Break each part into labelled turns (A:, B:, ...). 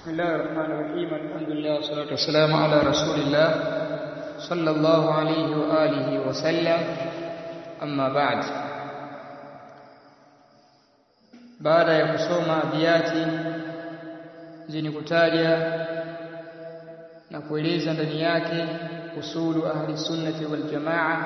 A: بسم الله الرحمن الرحيم الحمد لله والصلاة والسلام على رسول الله صلى الله عليه وآله وسلم أما بعد baada ya kusoma abiyati zenye kutaja na kueleza ndani yake usulu ahli sunnati wal jamaa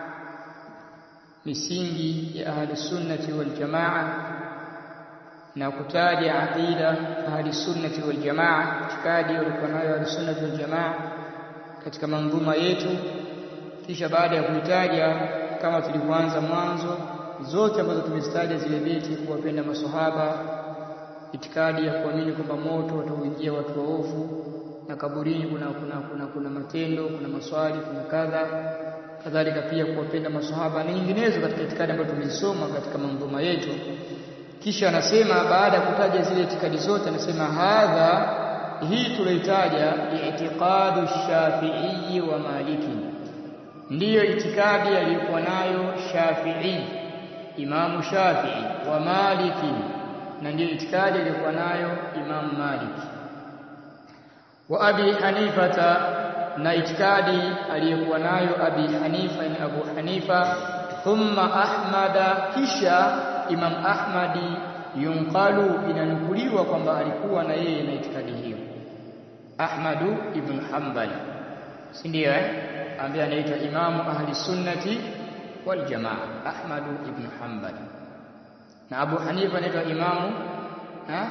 A: misingi ya ahli sunnati wal jamaa na kutaja aqida ahli sunnati wal jamaa itikadi walikuwa nayo ahli sunnati wal jamaa katika manzuma yetu kisha baada ya kuitaja kama tulivyoanza mwanzo zote ambazo tumezitaja zile beti kuwapenda maswahaba itikadi ya kuamini kwamba moto watauingia watu waovu na kaburini kuna kuna kuna kuna matendo kuna maswali kuna kadha kadhalika pia kuwapenda maswahaba na nyinginezo katika itikadi ambazo tumezisoma katika manzuma yetu kisha anasema baada ya kutaja zile itikadi zote anasema hadha hii tulioitaja i'tiqadu shafi'i wa maliki ndiyo itikadi aliyokuwa nayo shafi'i imamu shafi'i wa maliki na ndiyo itikadi aliyokuwa nayo imamu maliki wa abi hanifata na itikadi aliyokuwa nayo abi hanifa ni abu hanifa thumma ahmada kisha imam ahmadi yunqalu inanukuliwa kwamba alikuwa na yeye na itikadi hiyo ahmadu ibn hanbal si ndio eh ambaye anaitwa imamu ahli sunnati wal jamaa ahmadu ibn hanbal na abu hanifa anaitwa imamu ha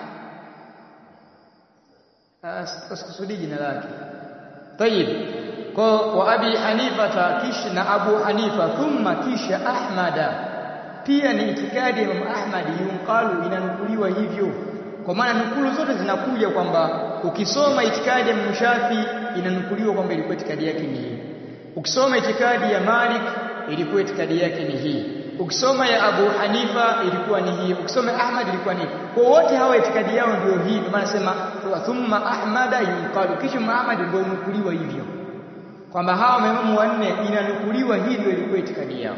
A: asikusudi jina lake tayib kwa wa abi hanifa kisha na abu hanifa thumma kisha ahmada pia ni itikadi ya Imam Ahmad yunqalu inanukuliwa hivyo kwa maana nukulu zote zinakuja kwamba ukisoma itikadi ya Mushafi inanukuliwa kwamba ilikuwa itikadi yake ni hii ukisoma itikadi ya Malik ilikuwa itikadi yake ni hii ukisoma ya Abu Hanifa ilikuwa ni hii ukisoma Ahmad ilikuwa ni kwa wote hawa itikadi yao ndio hii kwa maana sema thumma ahmada yunqalu kisha Muhammad ndio unukuliwa hivyo kwamba hawa maimamu wanne inanukuliwa hivyo ilikuwa itikadi yao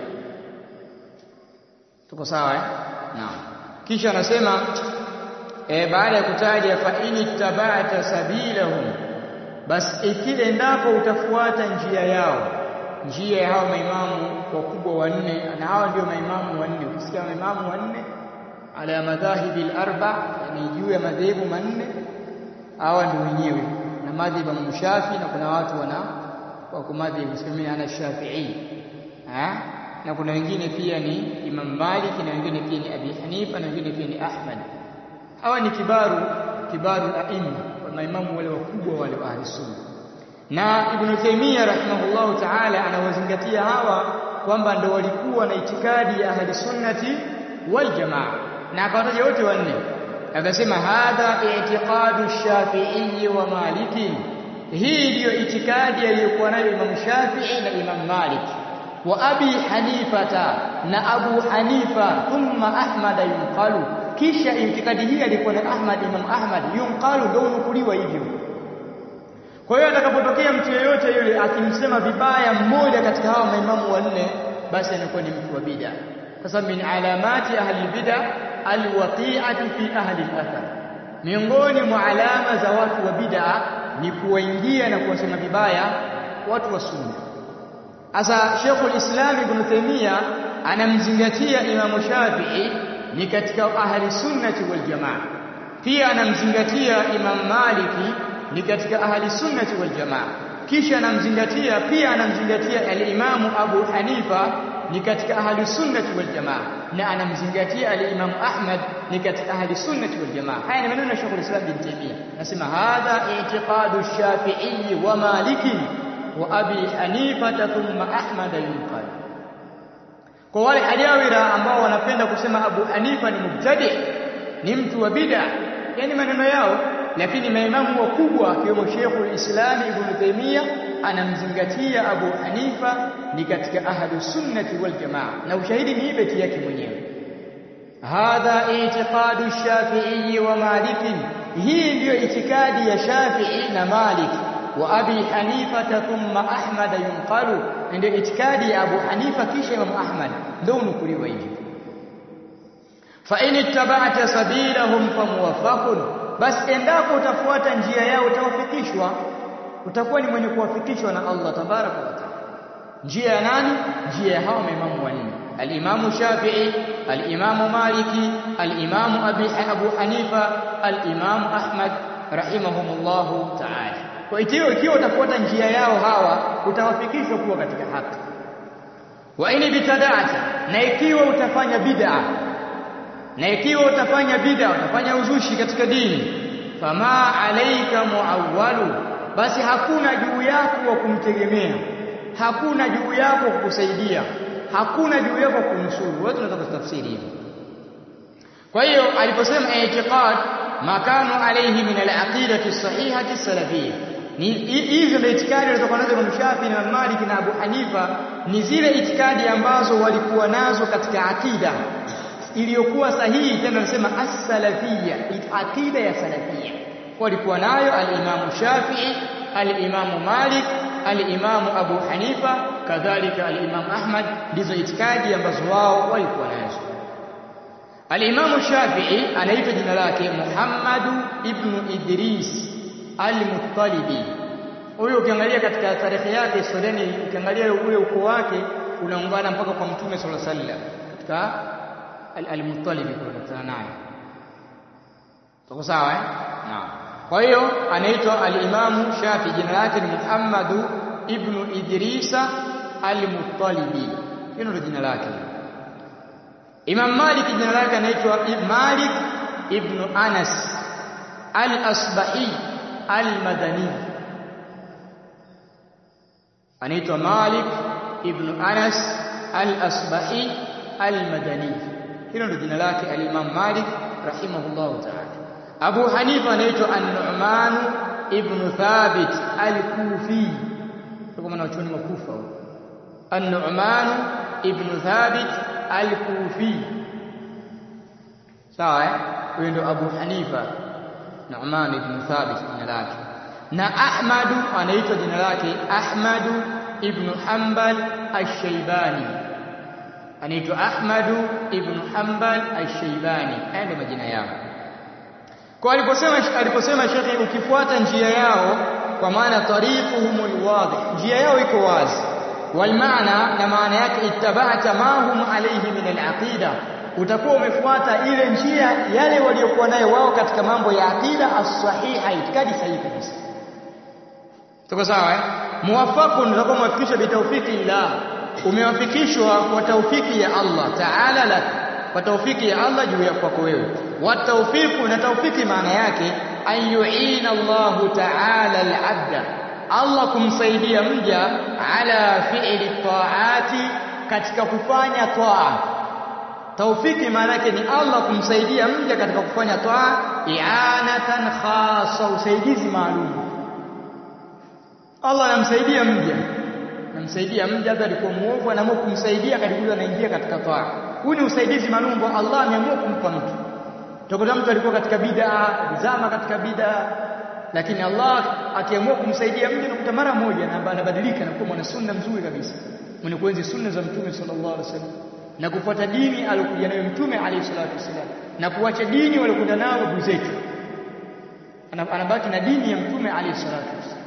A: tuko sawa eh naam kisha anasema e, baada ya kutaja fa in ittaba'ta sabilahum bas ikile endapo utafuata njia yao njia ya hao maimamu wakubwa wanne na hawa ndio maimamu wanne ukisikia maimamu wanne ala madhahibi al-arba yani juu ya madhehebu manne hawa ndio wenyewe na madhhabu ya Shafi na kuna watu wana wako madhhabu semeni ana Shafi'i eh na kuna wengine pia ni Imam Malik na wengine pia ni Abi Hanifa na wengine pia ni Ahmad. Hawa ni kibaru kibaru aima wa maimamu wale wakubwa wale wa sunna. Na Ibn Taymiyyah rahimahullahu ta'ala anawazingatia hawa kwamba ndo walikuwa na itikadi ya ahli sunnati wal jamaa na akawataja wote wanne akasema hadha i'tiqadu shafi'i wa maliki hii ndiyo itikadi aliyokuwa nayo Imam Shafi'i na Imam Malik wa abi hanifata na abu hanifa thumma ahmad yunqalu kisha itikadi hii alikuwa na ahmad imam ahmad yunqalu ndio unukuliwa hivyo kwa hiyo atakapotokea mtu yeyote yule akimsema vibaya mmoja katika hawa maimamu wanne basi anakuwa ni mtu wa bid'a kwa sababu min alamati ahli bid'a alwaqi'atu fi ahli al-athar miongoni mwa alama za watu wa bid'a ni kuwaingia na kuwasema vibaya watu wa sunna Asa Sheikhul Islam Ibn Taymiyyah anamzingatia Imam Shafi'i ni katika ahli sunnati wal jamaa. Pia anamzingatia Imam Maliki ni katika ahli sunnati wal jamaa. Kisha anamzingatia pia anamzingatia al-Imam Abu Hanifa ni katika ahli sunnati wal jamaa na anamzingatia al-Imam Ahmad ni katika ahli sunnati wal jamaa. Haya ni maneno ya Sheikhul Islam Ibn Taymiyyah. Nasema hadha i'tiqadu Shafi'i wa Maliki wa abi hanifata thumma ahmad yunqal kwa wale hajawira ambao wanapenda kusema abu hanifa ni mubtadi ni mtu wa bid'a yani maneno yao lakini maimamu wakubwa akiwemo Sheikhul Islam Ibn Taymiyyah anamzingatia Abu Hanifa ni katika ahlu sunnati wal jamaa na ushahidi ni beti yake mwenyewe hadha i'tiqadu Shafi'i wa Maliki hii ndiyo itikadi ya Shafi'i na Maliki wa abi hanifa thumma ahmad yunqalu ndio itikadi ya abu hanifa kisha imam ahmad ndio unukuliwa hivi fa in ittaba'ta sabilahum famuwaffaqun basi endapo utafuata njia yao utawafikishwa utakuwa ni mwenye kuwafikishwa na Allah tabaraka wa taala njia ya nani njia ya hao maimamu wanne al-Imam Shafi'i al-Imam Maliki al-Imam Abi Abu Hanifa al-Imam Ahmad rahimahumullahu ta'ala kwa hiyo ikiwa utafuata njia yao hawa utawafikishwa kuwa katika haki wa in bitada'ata na ikiwa utafanya bid'a na ikiwa utafanya bid'a utafanya uzushi katika dini fama alaika muawwalu basi hakuna juu yako wa kumtegemea hakuna juu yako kukusaidia hakuna juu yako kunusuru wote tunataka kutafsiri hivyo kwa hiyo aliposema i'tiqad makanu alayhi min al-aqidati as-sahihati as-salafiyyah ni hizo ndio itikadi zilizokuwa nazo Imam Shafi na Malik na Abu Hanifa ni zile itikadi ambazo walikuwa nazo katika akida iliyokuwa sahihi tena nasema as-salafiyya akida ya salafiyya walikuwa nayo al-Imam Shafi'i al-Imam Malik al-Imam Abu Hanifa kadhalika al-Imam Ahmad ndizo itikadi ambazo wao walikuwa nazo al-Imam Shafi'i anaitwa jina lake Muhammad ibn Idris al-Muttalibi huyo ukiangalia katika tarehe yake historiani ukiangalia ule ukoo wake unaungana mpaka kwa mtume sallallahu alaihi wasallam katika al-Muttalibi kwa naye tuko sawa eh naam kwa hiyo anaitwa al-Imam Shafi jina lake ni Muhammad ibn Idrisa al-Muttalibi hilo ndio jina lake Imam Malik jina lake anaitwa Malik ibn Anas al-Asbahi al-Madani anaitwa Malik ibn Anas al-Asbahi al-Madani hilo ndio jina lake al-Imam Malik rahimahullahu ta'ala Abu Hanifa anaitwa An-Nu'man ibn Thabit al-Kufi kwa maana wachoni wa Kufa An-Nu'man ibn Thabit al-Kufi sawa eh huyo ndio Abu Hanifa Nu'man ibn Thabit jina lake na Ahmad anaitwa jina lake Ahmad ibn Hanbal ash-Shaybani anaitwa Ahmad ibn Hanbal ash-Shaybani haya ndio majina yao kwa aliposema aliposema shekhi ukifuata njia yao kwa maana tariquhumul wadih njia yao iko wazi wal maana na maana yake ittaba'ta ma hum alayhi min al-aqida utakuwa umefuata ile njia yale waliokuwa nayo wao katika mambo ya aqida as-sahiha itikadi sahihi kabisa tuko sawa eh muwafaqun utakuwa umewafikishwa bitawfiki ila umewafikishwa kwa taufiki ya Allah ta'ala lak kwa taufiki ya Allah juu ya kwako wewe wa tawfiqu na taufiki maana yake an yu'ina Allah ta'ala al-'abda Allah kumsaidia mja ala fi'li ta'ati katika kufanya taa taufiki maana yake ni Allah kumsaidia mja katika kufanya taa i'anatan khassa usaidizi maalum Allah anamsaidia mja anamsaidia mja hata alikuwa muovu anaamua kumsaidia katika anaingia katika taa huu ni usaidizi maalum ambao Allah ameamua kumpa mtu Utakuta mtu alikuwa katika bid'a, zama katika bid'a, lakini Allah akiamua kumsaidia mtu nakuta mara moja na anabadilika na kuwa mwana sunna mzuri kabisa. Mwenye kuenzi sunna za Mtume sallallahu alaihi wasallam na kufuata dini aliyokuja nayo Mtume alayhi salatu wasallam na kuacha dini waliokwenda nao babu zetu. Anabaki na dini ya Mtume alayhi salatu wasallam.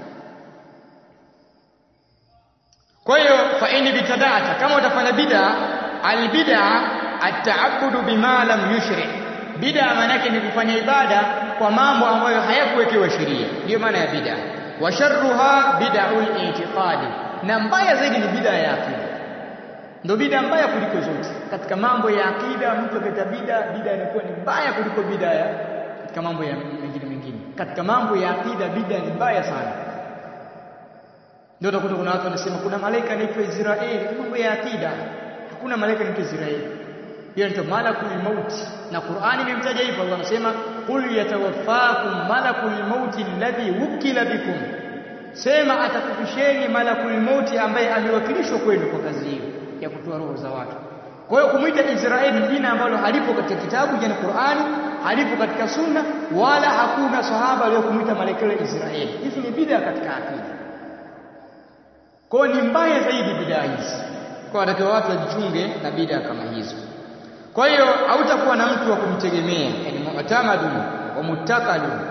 A: Kwa hiyo fa in bitada'ata kama utafanya bid'a albid'a at-ta'abbudu bima lam yushri' bid'a maana yake ni kufanya ibada kwa mambo ambayo hayakuwekewa sheria ndiyo maana ya bid'a wa sharruha bid'ul i'tiqadi na mbaya zaidi ni bid'a ya akida ndio bid'a mbaya kuliko zote katika mambo ya akida mtu akita bid'a bid'a inakuwa ni mbaya kuliko bid'a ya katika mambo ya mengine mengine katika mambo ya akida bid'a ni mbaya sana ndio utakuta kuna watu wanasema kuna malaika anaitwa Israeli mambo ya akida hakuna malaika anaitwa Israeli hiyo ndio malakul maut na Qur'ani imemtaja hivyo Allah anasema qul yatawaffakum malakul maut alladhi wukila bikum sema atakufisheni malakul maut ambaye amewakilishwa kwenu kwa kazi hiyo ya kutoa roho za watu kwa hiyo kumuita Israeli jina ambalo halipo katika kitabu yani Qur'ani halipo katika sunna wala hakuna sahaba aliyokumuita malaika wa Israeli hizi ni bid'a katika akida kwa ni mbaya zaidi bid'a hizi kwa watakiwa watu wajichunge na bid'a kama hizo kwa hiyo hautakuwa na mtu wa kumtegemea yani mu'tamadun wa muttakalun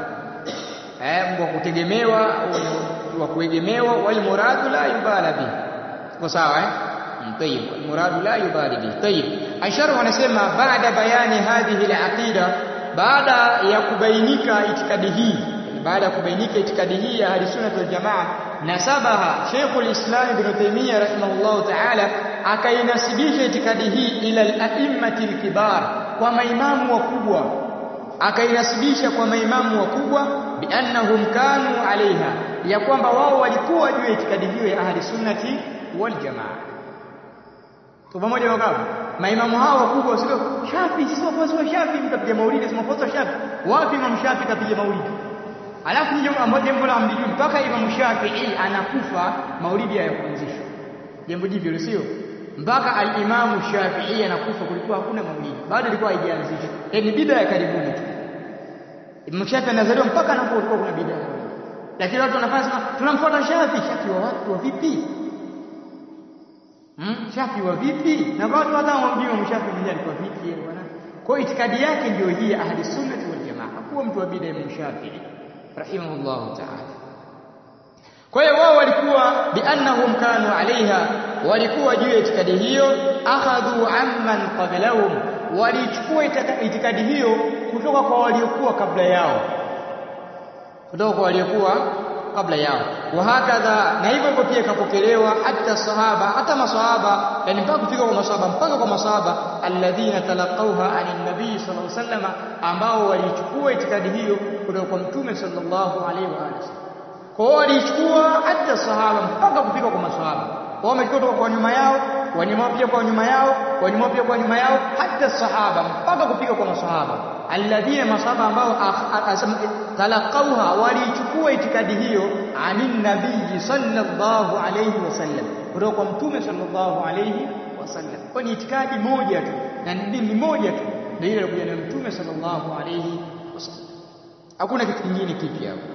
A: eh wa kutegemewa wa kuegemewa wal muradu la yubala bi kwa sawa eh طيب المراد لا يبالي به طيب الشرع anasema baada bayani hadhihi al-aqida baada ya kubainika itikadi hii baada ya kubainika itikadi hii ya ahlusunna wal jamaa nasabaha Sheikhul Islam Ibn Taymiyyah rahimahullah ta'ala akainasibisha itikadi hii ila al-a'immati al-kibar kwa maimamu wakubwa akainasibisha kwa maimamu wakubwa biannahum kanu alaiha ya kwamba wao walikuwa juu ya itikadi hiyo ya ahli sunnati wal jamaa tu pamoja wakapo maimamu hao wakubwa sio Shafi sio wafuasi wa Shafi mtapiga maulidi sio wafuasi wa Shafi wapi Imam Shafi kapiga maulidi alafu ni jambo jambo la mjiji mpaka Imam Shafi'i anakufa maulidi hayakuanzishwa jambo jipya sio mpaka al-Imam Shafi'i anakufa kulikuwa hakuna maulidi bado ilikuwa haijaanzishwa yani bid'a ya karibuni tu Imam Shafi'i anazaliwa mpaka anapokuwa kuna bid'a lakini watu wanafanya sema tunamfuata Shafi Shafi wa watu wa vipi hmm? Shafi wa vipi na watu hata hawamjui Imam Shafi mwenyewe alikuwa vipi yeye bwana kwa hiyo itikadi yake ndio hii ahli sunnah wal jamaa hakuwa mtu wa bid'a Imam Shafi'i rahimahullahu ta'ala kwa hiyo wao walikuwa biannahum kanu alaiha walikuwa juu ya itikadi hiyo akhadhu amman qablahum walichukua itikadi hiyo kutoka kwa waliokuwa kabla yao kutoka kwa waliokuwa kabla yao wa hakadha na hivyo hivyo pia ikapokelewa hata sahaba hata masahaba yani mpaka kufika kwa masahaba mpaka kwa masahaba alladhina talaqawha anin nabii sallallahu alaihi wasallam ambao walichukua itikadi hiyo kutoka kwa mtume sallallahu alaihi wa alihi kwa hiyo walichukua hata sahaba mpaka kufika kwa masahaba wao wamechukua kutoka kwa nyuma yao wanyuma pia kwa nyuma yao wanyuma pia kwa nyuma yao hata sahaba mpaka kufika kwa masahaba alladhina masahaba ambao talaqawha walichukua itikadi hiyo anin nabii sallallahu alayhi wasallam kutoka kwa mtume sallallahu alayhi wasallam kwa ni itikadi moja tu na dini moja tu ndio ile ilikuja na mtume sallallahu alayhi wasallam hakuna kitu kingine kipya hapo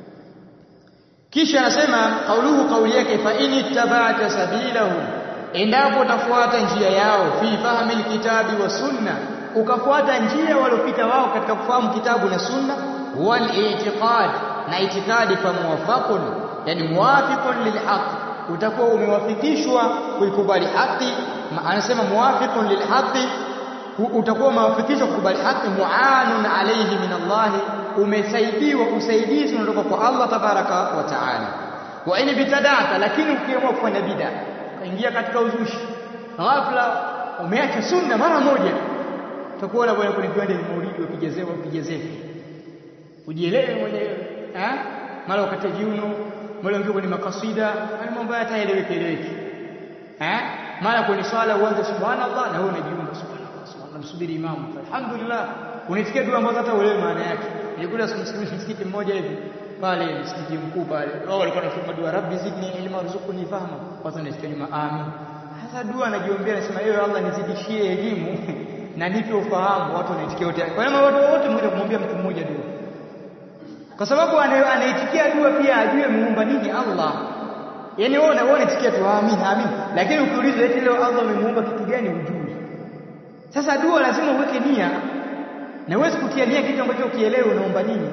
A: kisha anasema kauluhu kauli yake fa in ittaba'ta sabilahum endapo utafuata njia yao fi fahmi alkitabi wa sunna ukafuata njia waliopita wao katika kufahamu kitabu na sunna wal i'tiqad na itikadi fa muwafaqun yani muwafiqun lilhaq utakuwa umewafikishwa kuikubali haki anasema muwafiqun lilhaqi utakuwa umewafikishwa kukubali haki muanun alayhi min Allah umesaidiwa usaidizi unatoka kwa Allah tabaraka wa taala wa in bitadata lakini ukiamua kufanya bid'a kaingia katika uzushi ghafla umeacha sunna mara moja utakuwa na bwana kwenye viwanja vya maulidi ukijezewa ukijezefu ujielewe mwenyewe eh mara ukate viuno mara ungio kwenye makasida haya mambo yataeleweke eleweke eh mara kwenye swala uanze subhanallah na wewe unajiunga subhanallah subhanallah msubiri imamu alhamdulillah unisikia dua ambazo hata uelewe maana yake nilikuwa msikiti mmoja hivi pale msikiti mkuu pale wao walikuwa wanasoma dua rabbi zidni ilma warzuqni fahma watu wanasikia nyuma amin hasa dua anajiombea anasema ewe Allah nizidishie elimu na nipe ufahamu watu wanaitikia wote kwa hiyo watu wote mmoja kumwambia mtu mmoja dua kwa sababu anaitikia dua pia ajue muumba nini Allah yani wewe unaona unaitikia tu amin amin lakini ukiuliza eti leo Allah amemuumba kitu gani hujui sasa dua lazima uweke nia na uwezi kutia nia kitu ambacho ukielewe unaomba nini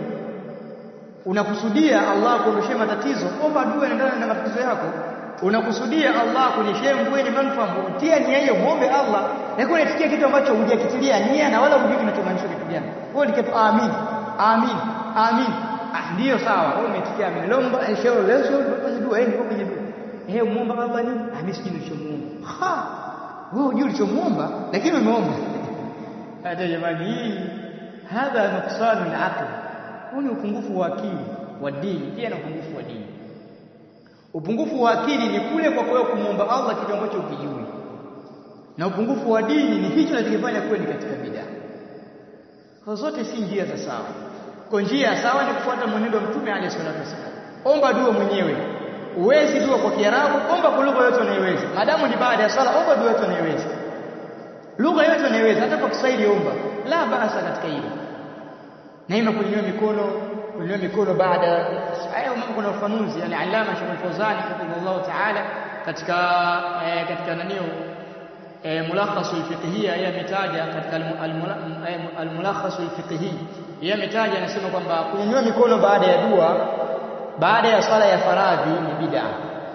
A: unakusudia Allah kuondoshee matatizo omba dua inaendana na matatizo yako unakusudia Allah kunyeshee mvua yenye manufaa tia nia hiyo muombe Allah lakini unaitikia kitu ambacho hujakitilia nia na wala hujui kinachomaanisha kitu gani wewe ni amin amin amin ah ndio sawa wewe umetikia amin leo leo leo fanya dua yeye kwenye dua eh muomba Allah nini ah mimi sijui nilichomuomba ha wewe hujui ulichomuomba lakini umeomba hata jamani hii hadha nuqsanu al-aql huu ni upungufu wa akili wa dini pia na upungufu wa dini upungufu wa akili ni kule kwa kwao kumwomba Allah kitu ambacho ukijui na upungufu wa dini ni hicho kinachofanya kuwe ni katika bid'a kwa zote si njia za sawa kwa njia sawa ni kufuata mwenendo wa mtume alayhi salatu wasallam omba dua mwenyewe uwezi dua kwa Kiarabu omba kwa lugha yote unayoweza madamu ni baada ya swala omba dua yote unayoweza lugha yote unayoweza hata kwa Kiswahili omba la baasa katika hilo na ima kunyanyua mikono kunyanyua mikono baada haya mambo kuna ufanuzi yani alama Sheikh Al-Fawzani rahimahullah ta'ala katika eh, katika nanio e, mulakhasul fiqhiyya yeye ametaja katika almulakhasul fiqhi yeye ametaja anasema kwamba kunyanyua mikono baada ya dua baada ya swala ya faradhi ni bid'a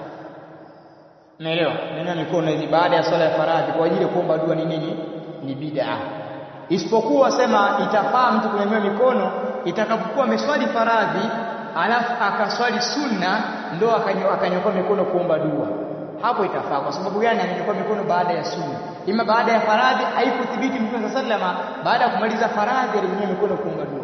A: Umeelewa? Kunyanyua mikono hizi baada ya swala ya faradhi kwa ajili ya kuomba dua ni nini? Ni bid'a. Isipokuwa sema itafaa mtu kunyanyua mikono itakapokuwa ameswali faradhi alafu akaswali sunna ndo akanyoka mikono kuomba dua. Hapo itafaa kwa sababu gani amenyoka mikono baada ya sunna? Ima baada ya faradhi haikuthibiti Mtume sallama baada ya kumaliza faradhi alinyanyua mikono kuomba dua.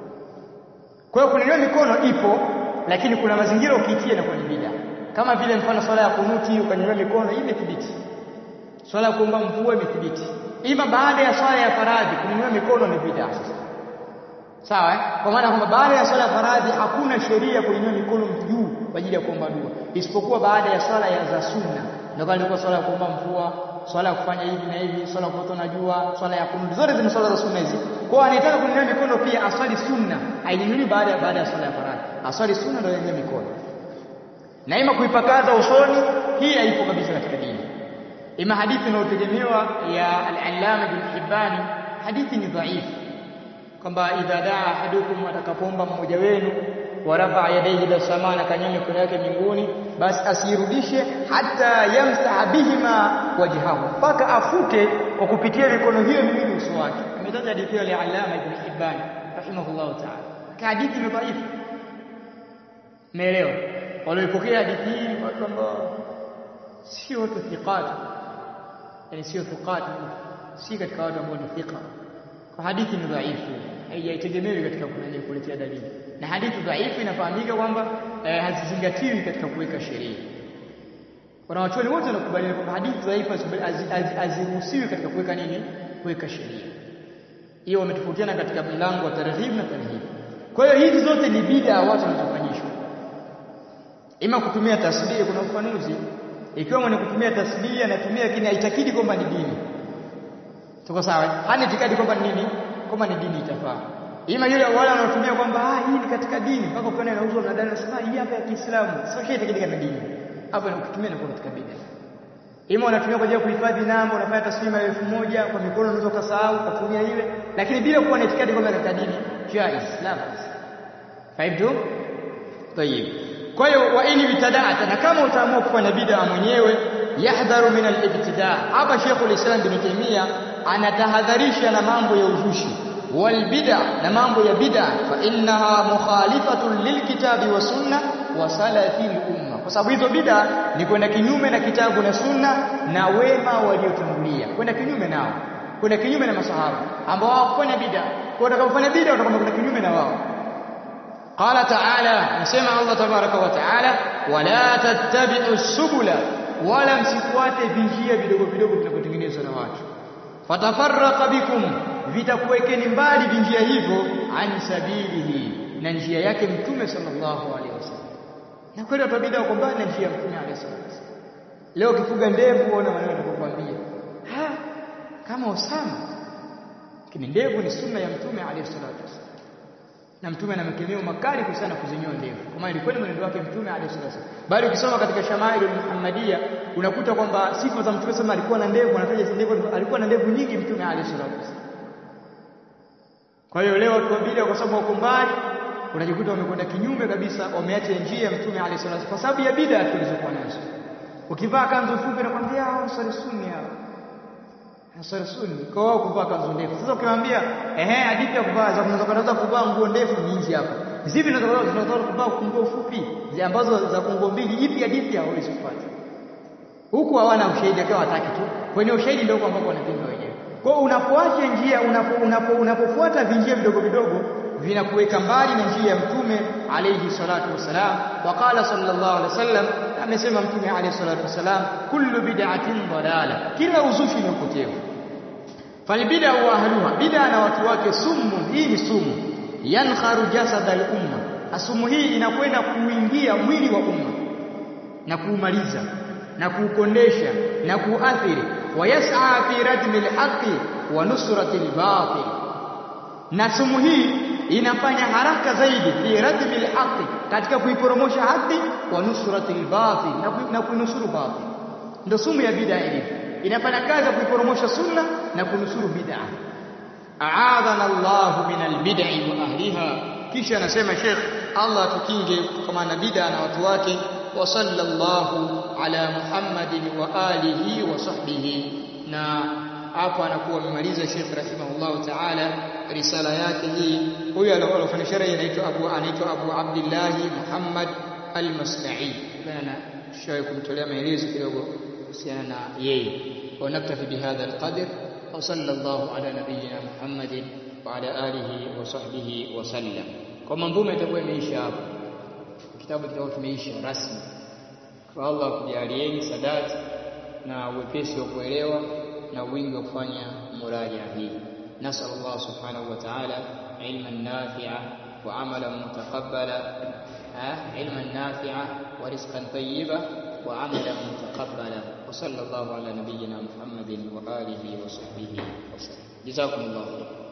A: Kwa hiyo kunyanyua mikono ipo lakini kuna mazingira ukiitia na kwa bid'a kama vile mfano swala ya kunuti ukanyanyua mikono hii imethibiti swala ya kuomba mvua imethibiti ima baada ya swala ya faradhi kunyanyua mikono ni bid'a sawa eh? kwa maana kwamba baada ya swala ya faradhi hakuna sheria kunyanyua mikono juu kwa ajili ya kuomba dua isipokuwa baada ya swala ya za sunna ndio kama ilikuwa swala ya kuomba mvua swala ya kufanya hivi na hivi swala ya kuota na jua swala ya kunuti zote zime swala za sunna hizi kwa anayetaka kunyanyua mikono pia aswali sunna ainyanyui baada ya baada ya swala ya faradhi aswali sunna ndio yanyanyue mikono na ima kuipakaza usoni hii haipo kabisa katika dini ima hadithi inayotegemewa ya al-Allama Ibn Hibban hadithi ni dhaifu kwamba idha daa ahadukum atakapoomba mmoja wenu warafa yadayhi ila samaa na kanyanya mikono yake mbinguni basi asirudishe hata yamsaha bihima wajhahu mpaka afute kwa kupitia mikono hiyo miwili uso wake ametaja hadithi ya al-Allama Ibn Hibban rahimahullah ta'ala hadithi ni dhaifu Umeelewa? Waliopokea hadithi hii watu ambao sio watu thiqat. Yaani sio thiqat, si katika watu ambao ni thiqa. Kwa hadithi ni dhaifu, haijaitegemewi katika kunani kuletea dalili. Na hadithi dhaifu inafahamika kwamba eh, hazizingatiwi katika kuweka sheria. Wanawachuoni wote wanakubaliana kwamba hadithi dhaifu haziruhusiwi katika kuweka nini? Kuweka sheria. Hiyo wametofautiana katika mlango wa tarhib na tarhib. Kwa hiyo hizi zote ni bid'a watu wanazofanyishwa ima kutumia tasbih kuna ufanuzi ikiwa mwenye kutumia tasbih anatumia lakini haitakidi kwamba ni dini tuko sawa hana itikadi kwamba ni nini kwamba ni dini itafaa ima yule wale wanaotumia kwamba ah hii ni katika dini mpaka ukiona inauzwa na dada nasema hii hapa ya Kiislamu sio shay itakidi kama dini hapo na kutumia na katika bid'a ima unatumia kwa ajili ya kuhifadhi namba unafanya tasbih elfu moja kwa mikono unaweza kusahau kutumia ile lakini bila kuwa na itikadi kwamba katika dini jaiz la fahimu tayib kwa hiyo wa in bitada'ata na kama utaamua kufanya bid'a mwenyewe yahdharu min al-ibtida' hapa Sheikh al-Islam bin Taymiyyah anatahadharisha na mambo ya uzushi wal bid'a na mambo ya bid'a fa innaha mukhalifatun lilkitabi wa sunna wa salafil umma kwa sababu hizo bid'a ni kwenda kinyume na kitabu na sunna na wema waliotangulia kwenda kinyume nao kwenda kinyume na masahaba ambao hawakufanya bid'a kwa utakapofanya bid'a utakwenda kwenda kinyume na wao قال تعالى نسمع الله تبارك وتعالى ولا تتبعوا السبل ولا msifuate vinjia vidogo vidogo vinavyotengenezwa na watu fatafarraqa bikum vitakuwekeni mbali vinjia hivyo an sabilihi na njia yake mtume sallallahu alaihi wasallam na kweli watu bid'a wako mbali na njia ya mtume alaihi wasallam leo kifuga ndevu ona maneno yanakuambia ha kama Osama lakini ndevu ni sunna ya mtume alaihi salatu wasallam na mtume ana makemeo makali kuhusiana kuzinyoa ndevu kwa maana ilikuwa ni mwenendo wake mtume alayhi salatu bali ukisoma katika Shamailu Muhammadia unakuta kwamba sifa za mtume sema alikuwa na ndevu anataja ndevu alikuwa na ndevu nyingi mtume alayhi salatu kwa hiyo leo watu wabili kwa sababu wako mbali unajikuta wamekwenda kinyume kabisa wameacha njia ya mtume alayhi salatu kwa sababu ya bid'a tulizokuwa nazo ukivaa kanzu fupi nakwambia hao swali sunni hao Ansari sunni kwa wao kuvaa kanzu ndefu. Sasa ukimwambia ehe hadithi ya kuvaa za kunaweza kuvaa nguo ndefu ni hizi hapa. Zipi zinaweza zinaweza kuvaa nguo fupi ambazo za nguo mbili ipi hadithi hawezi kupata. Huku hawana ushahidi akawa wataki tu. Kwenye ushahidi ndio kwa ambapo wanapinga wenyewe. Kwa hiyo unapoacha njia unapo, unapo, unapofuata vinjia vidogo vidogo vinakuweka mbali na njia ya mtume alayhi salatu wasalam waqala sallallahu alaihi wasallam amesema mtume alayhi salatu wasalam kullu bid'atin dalala kila uzushi ni upotevu falbid'a wa ahluha bid'a na watu wake sumu hii ni sumu yankharu jasad al-umma asumu hii inakwenda kuingia mwili wa umma na kuumaliza na kuukondesha na kuathiri wayas'a fi radmi al-haqqi wa nusrati al-batil na sumu hii inafanya haraka zaidi fi radmi al-haqqi katika kuiporomosha haki wa nusrati al-batil na kuinusuru batil ndio sumu ya bid'a ilivyo inafanya kazi ya kuiporomosha sunna na kunusuru bid'a a'adhana Allahu min albid'i wa ahliha kisha anasema Sheikh Allah tukinge kutokana na bid'a na watu wake wa sallallahu ala Muhammadin wa alihi wa sahbihi na hapo anakuwa amemaliza Sheikh rahimahullah ta'ala risala yake hii huyu aliyofanya sharhi anaitwa Abu anaitwa Abu Abdullah Muhammad al-Masna'i bana shawi kumtolea maelezo kidogo kuhusiana na yeye wa naktafi bihadha alqadr wa sallallahu ala nabiyyina Muhammadin wa ala alihi wa sahbihi wa sallam kwa mambo itakuwa imeisha hapo kitabu kitakuwa kimeisha rasmi kwa Allah kujalieni sadati na uwepesi wa kuelewa na wingi wa kufanya muraja hii nasal Allah subhanahu wa ta'ala ilman nafi'a wa amalan mutaqabbala ilman nafi'a wa rizqan tayyiba wa amalan mutaqabbala wa sallallahu ala nabiyyina Muhammadin wa alihi wa sahbihi wa sallam jazakumullahu khairan